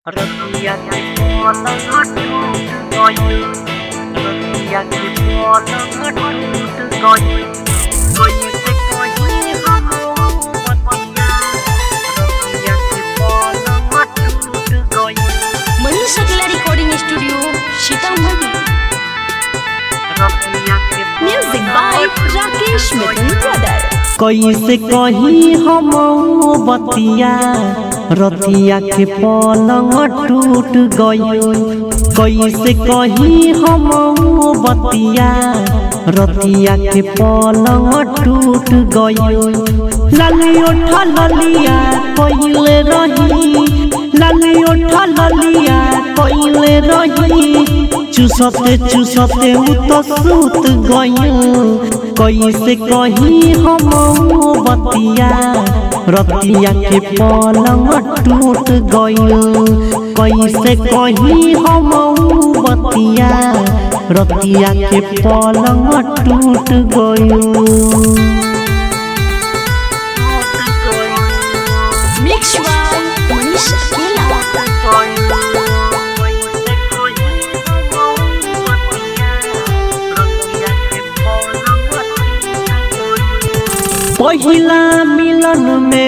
Retiak di pola ngadu goy Retiak di pola ngadu goy Goy se goy hamu matia Retiak di pola ngadu goy Manish Akela recording studio Sitamarhi Retiak di music by Rakesh Mithun brother कैसे कही हम बतिया रतिया के पलंग टूट गई कैसे कही हम बतिया रतिया के पलंग टूट गई लाली उठा ललिया कैले रही लाली उठा ललिया कैले रही चुसते चुसते उ तो सूत गई कैसे कही हम बतिया रतिया के पलंग टूट गई कैसे कही हम बतिया रतिया के पलंग टूट गई मिक्स बाय मनीष अकेला पहिला मिलन में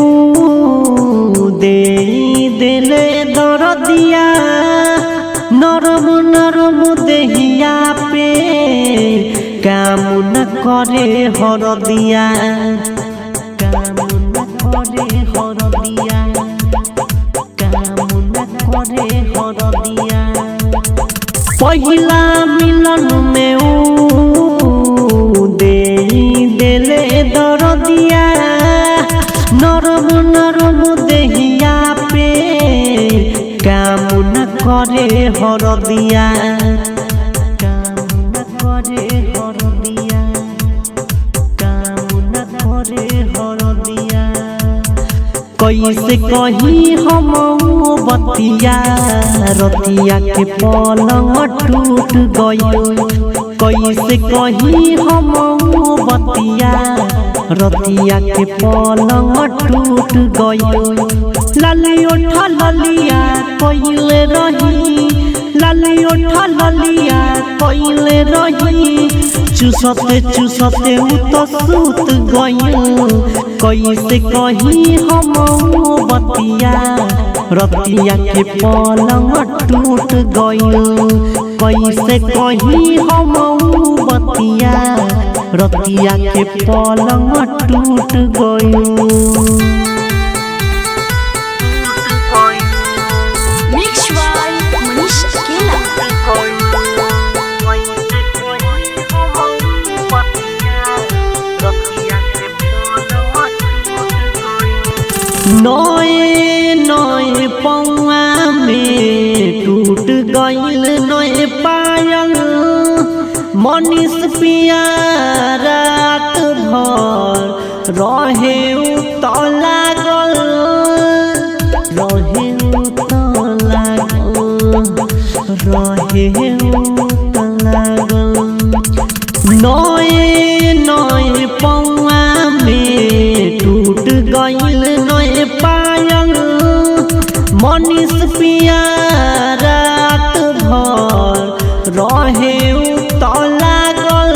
ऊ दे दिले दरदिया नरम नरम देहिया पे काम न करे हरदिया काम न करे हरदिया काम न करे हरदिया पहिला मिलन में ऊ दे दिले दरदिया नरम नरम देहिया पे काम न करे हरदिया काम न करे हरदिया काम न करे हरदिया कैसे कही हम बतिया रतिया के पलंग टूट गई कैसे कही हम बतिया रतिया के पलंग टूट गई लाली उठा ललिया कैले रही लाली उठा ललिया कैले रही चुसते चुसते उ तो सूत गई कैसे कही हम बतिया रतिया के पलंग टूट गई कैसे कही हम बतिया रतिया के पलंग टूट गई मिक्स बाय मनीष अकेला नए नए पौआ में टूट गईल नए पायल मनीष पिया रात भर रहे उत लागल रहे उत लागल रहे उत लागल नए नए पौआ में टूट गईल नए पायल मनीष पिया रात भर रहे उत लागल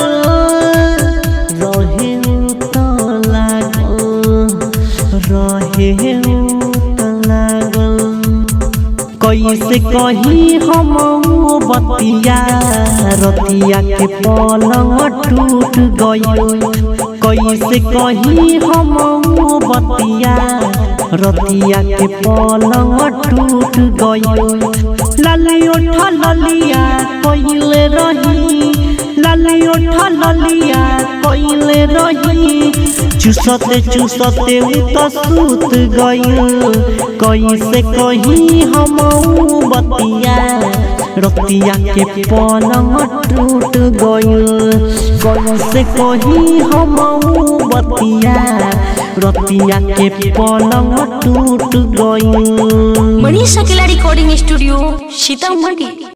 रहे उत लागल रहे उत लागल कैसे कही हम बतिया रतिया के पलंग टूट गई कैसे कही हम बतिया रतिया के पलंग टूट गई लाली उठा ललिया कैले रही लाली उठा ललिया कैले रही चुसते चुसते उ तो सूत गई कैसे कही हम बतिया रतिया के पलंग टूट गई कैसे कही हम बतिया रतिया के पलंग टूट गई मनीष अकेला रिकॉर्डिंग स्टूडियो सीतामढ़ी